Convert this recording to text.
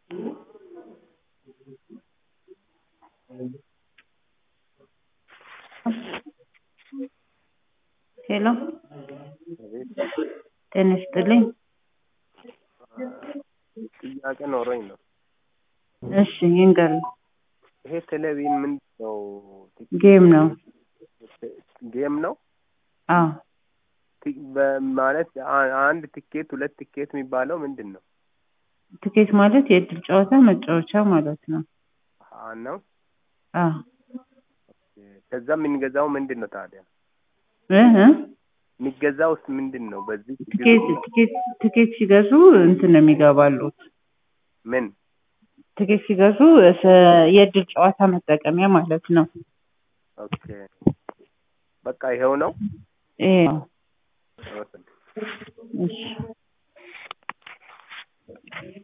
ሄሎ ጤና ይስጥልኝ። ጥያቄ ኖሮኝ ነው። እሺ ይንገሩኝ። ይሄ ቴሌቪዥን ምንድን ነው? ጌም ነው። ጌም ነው አዎ ቲ- በማለት አ- አንድ ትኬት ሁለት ትኬት የሚባለው ምንድን ነው? ትኬት ማለት የእድል ጨዋታ መጫወቻ ማለት ነው። አ ነው። አዎ ከዛ የምንገዛው ምንድን ነው ታዲያ? እህ የሚገዛው ውስጥ ምንድን ነው? በዚህ ትኬት ትኬት ትኬት ሲገዙ እንትን ነው የሚገባሉት። ምን ትኬት ሲገዙ እሰ- የእድል ጨዋታ መጠቀሚያ ማለት ነው። ኦኬ በቃ ይሄው ነው። ይሄ ነው። አመሰግናለሁ። እሺ